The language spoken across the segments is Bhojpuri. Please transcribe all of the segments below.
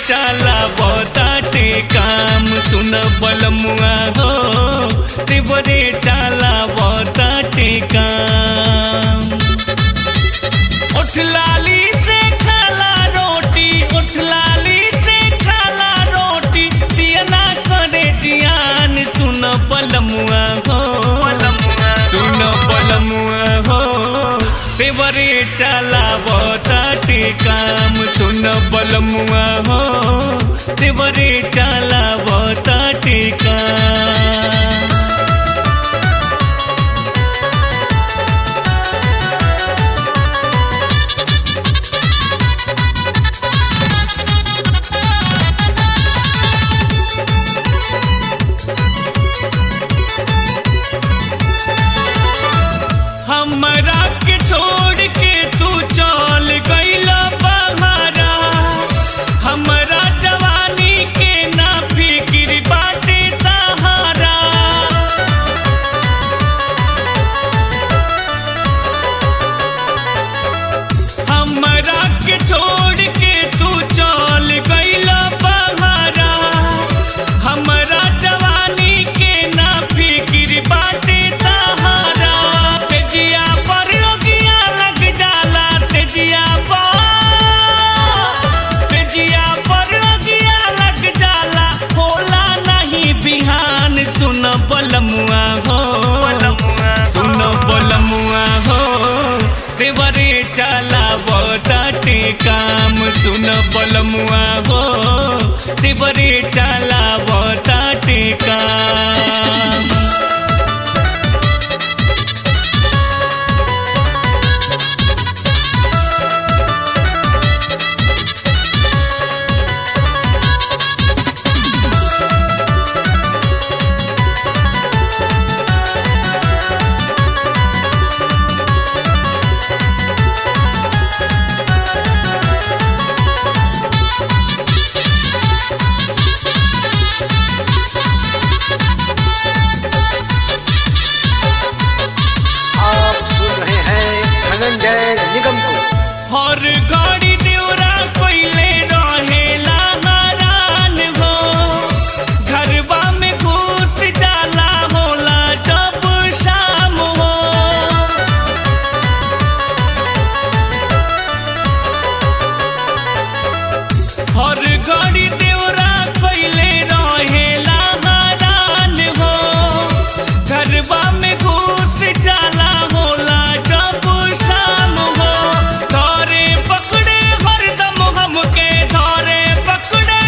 चला बताटे काम सुन बलमुआ हो देवरे चला बताटे काम उठ लाली से खाला रोटी उठ लाली से खाला रोटी पियना करे जियान सुन बलमुआ हो सुन बलमुआ हो देवरे चला बताटे काम सुन बलमुआ हो देवरे चला बताटे काम हमरा के छोड़ के तू चल गईला बहारा हमरा जवानी के ना फिक्र बाटे सहारा हमरा के छोड़ के तू चल गईला बहारा हमरा जवानी के ना फिक्र बाटे सहारा तेजिया पर रोगिया लग जाला तेजिया पर तेजिया पर रोगिया लग जाला होला नहीं बिहान सुन बलमुआ हो सुन बलमुआ हो देवरे चला बताटे काम सुन बलमुआ हो देवरे चला बताटे काम आप सुन रहे हैं धनंजय निगम को हर घड़ी देवरा कोइले रहेला हरान हो घरबा में घुस जाला होला जब शाम हो हर घड़ी देवरा कोइले रहेला हरान हो घरबा में घुस जाला होला जब शाम हो धरे पकड़े हरदम हमके धरे पकड़े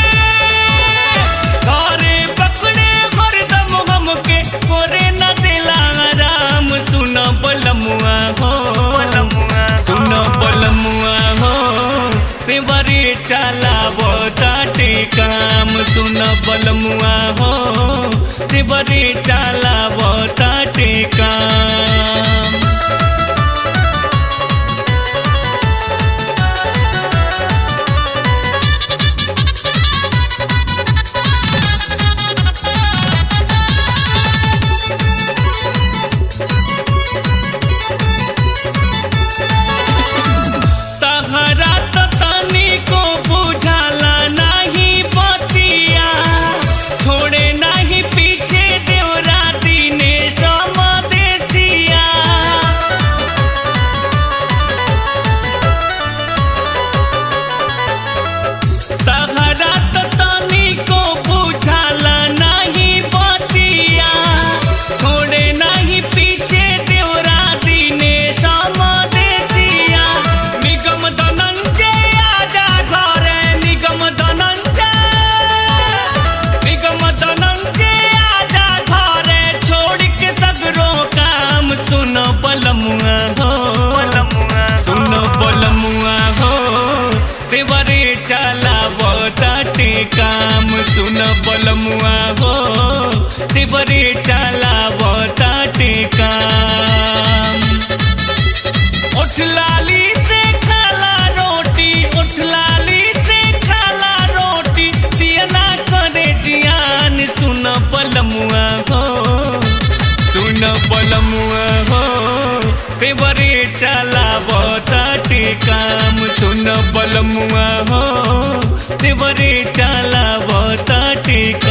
धरे पकड़े हरदम हमके करे न दिला राम सुन बलमुआ हो सुन बलमुआ हो तेवरे चला बताटे काम सुन बलमुआ हो तेवरे चला बताटे काम तहरा तो तनिको बुझाला नहीं बतिया छोड़े नहीं पीछे देवरा दिने समदेसिया तहरा तो तनिको बुझाला नहीं बतिया छोड़े नहीं पीछे देवरा दिने समदेसिया निगम धनंजय आजा घरे निगम धनंजय निगम धनंजय आजा घरे छोड़ के सगरो काम सुन बलमुआ हो सुन बलमुआ हो देवरे चला बताटे काम सुन बलमुआ हो देवरे चला बताटे काम उठ लाली से खाला रोटी उठ लाली से खाला रोटी पियना करे जियान सुन बलमुआ हो सुन बलमुआ हो पेवरे चला बताटे काम सुन बलमुआ हो देवरे चलावता टेका